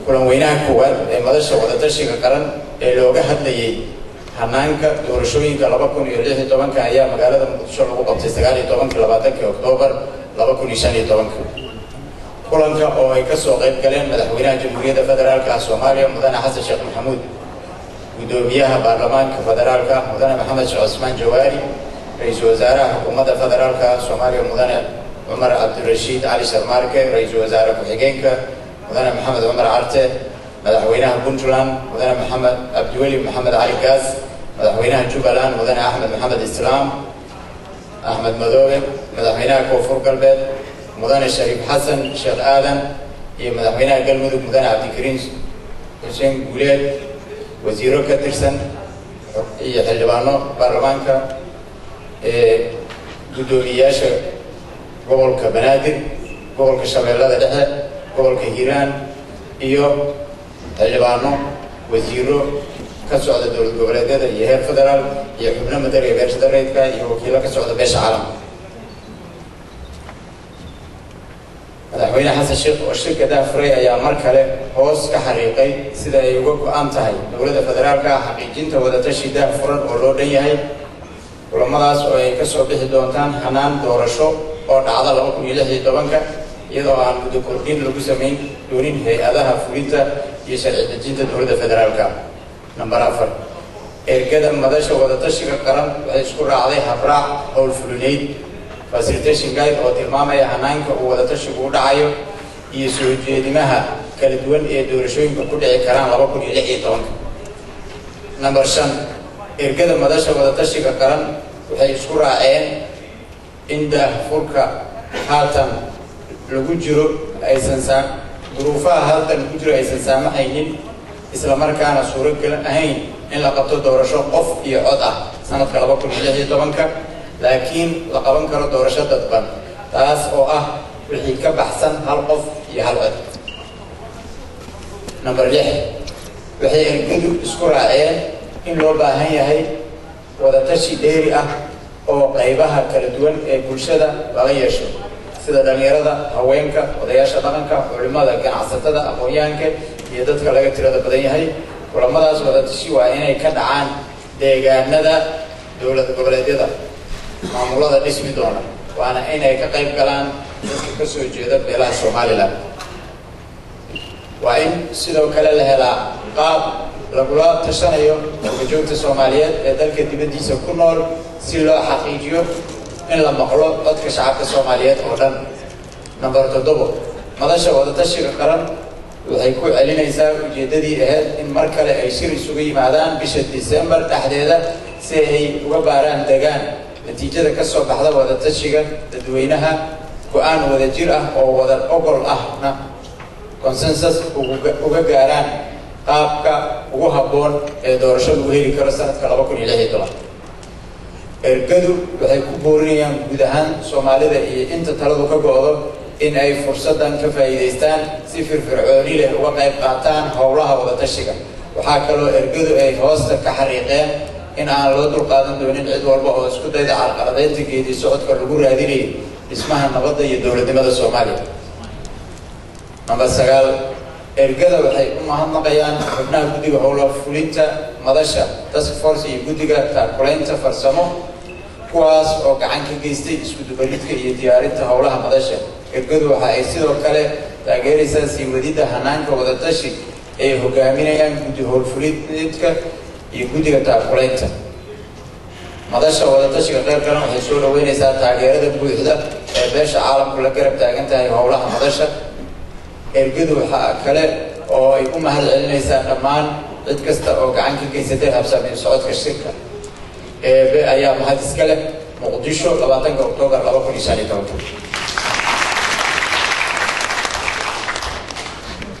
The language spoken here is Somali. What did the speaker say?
kulan weynaha koowaad ee madasha wadatashiga qaran ee looga hadlayay hanaanka doorashooyinka laba kun iyo lix iyo tobanka ayaa magaalada muqdisho lagu qabtay sagaal iyo tobankii labaatankii oktoobar laba kun iyo shan iyo tobanka kulanka oo ay kasoo qayb galeen madaxweynaha jamhuuriyadda federaalka ah soomaaliya mudane xasan sheekh maxamuud guddoomiyaha baarlamaanka federaalka mudane maxamed sheekh cusmaan jawaari ra-iisul wasaaraha xukuumadda federaalka soomaaliya mudane cumar cabdirashiid cali sharmaarke ra-iisul wasaare ku-xigeenka mudane maxamed cumar carte madaxweynaha puntland mudane maxamed cabdiweli maxamed cali gaas madaxweynaha jubbaland mudane axmed maxamed islaam axmed madoobe madaxweynaha koonfur galbeed mudane shariif xasan sheekh aadan iyo madaxweynaha galmudug mudane cabdikariim xuseen guuleed wasiiro ka tirsan iyo xildhibaano baarlamaanka guddoomiyeyaasha gobolka banaadir gobolka shabeellada dhexe gobolka hiiraan iyo xildhibaano wasiiro ka socda dowlad goboleedyada iyo heer federaal iyo xubno madariga beesha dareedka iyo wakiilo ka socda beesha caalamka madaxweyne xasan sheekh oo shirka daafuray ayaa mar kale hoos ka xariiqay sida ay uga go-an tahay dowladda federaalka ah xaqiijinta wadatashi daafuran oo loo dhan yahay kulamadaas oo ay kasoo bixi doontaan hanaan doorasho oo dhacda laba kun iyo lix iyo tobanka iyadoo aan muddo kordhin lagu samayn doonin hay-adaha fulinta iyo sharci dejinta dowladda federaalka namber afar ergada madasha wadatashiga qaran waxay isku raacday habraac howlfulineyd facilitation guide oo tilmaamaya hanaanka uu wadatashigu u dhacayo iyo soo jeedimaha kala duwan ee doorashooyinka ku dhici karaan laba kun iyo lix iyo tobanka namber shan ergada madasha wadatashiga qaran waxay isku raaceen in daahfurka haatan lagu jiro aysan saa duruufaha haatan lagu jiro aysan saamaxaynin islamarkaana suuragal ahayn in la qabto doorasho qof iyo cod ah sanadka laba kun iyo lix iyo tobanka laakiin la qaban karo doorasho dadban taas oo ah wixii ka baxsan hal qof iyo hal cod number lix waxay ergadu isku raaceen in loo baahan yahay wadatashi dheeri ah oo qaybaha kala duwan ee bulshada laga yeesho sida dhalinyarada haweenka odayaasha dhaqanka culimada ganacsatada aqoon-yahanka iyo dadka laga tirada badan yahay kulamadaas wadatashi waa inay ka dhacaan deegaanada dowlad goboleedyada maamulada dhismi doona waana inay ka qayb galaan dadka ka soo jeeda beelaha somalilan waa in sidoo kale la helaa qaab lagula tashanayo dalkajoogta soomaaliyeed ee dalka dibaddiisa ku nool si loo xaqiijiyo in la maqlo codka shacabka soomaaliyeed oo dhan number toddobo madasha wadatashiga qaran waxay ku celinaysaa ujeeddadii ahayd in mar kale ay shir isugu yimaadaan bisha december dhexdeeda si ay uga baaraan degaan natiijada ka soo baxda wadatashiga dadweynaha go-aan wadajir ah oo wadan ogol ahna consensus uga gaaraan qaabka ugu habboon ee doorasho lagu heli karo sanadka laba kun iyo lix iyo toban ergadu waxay ku boorinayaan guud ahaan soomaalida iyo inta taladu ka go-do in ay fursaddan ka faa'iidaystaan si firfircooni leh uga qayb qaataan howlaha wadatashiga waxaa kaloo ergadu ay hoosta ka xariiqeen in aan loo dulqaadan doonin cid walba oo isku dayda carqaladeynta geedi socodka lagu raadinayo dhismaha nabadda iyo dowladnimada soomaaliya number sagaal ergada waxay u mahadnaqayaan xubnaha guddiga howla fulinta madasha task force iyo guddiga taakulaynta farsamo kuwaas oo gacan ka geystay isku dubaridka iyo diyaarinta howlaha madasha ergadu waxa ay sidoo kale taageeraysaa sii wadidda hanaanka wadatashi ay hogaaminayaan guddi howlfulineedka iyo guddiga taakulaynta madasha wadatashiga qayb galan waxay soo dhaweynaysaa taageerada buuxda ee beesha caalamku la garab taagan tahay howlaha madasha ergadu waxaa kale oo ay u mahad celinaysaa dhammaan cid kasta oo gacan ka geysatay habsaamin socodka shirka eebe ayaa mahad iska leh muqdisho labaatanka oktoobar laba kun iyo shan iyo tobanka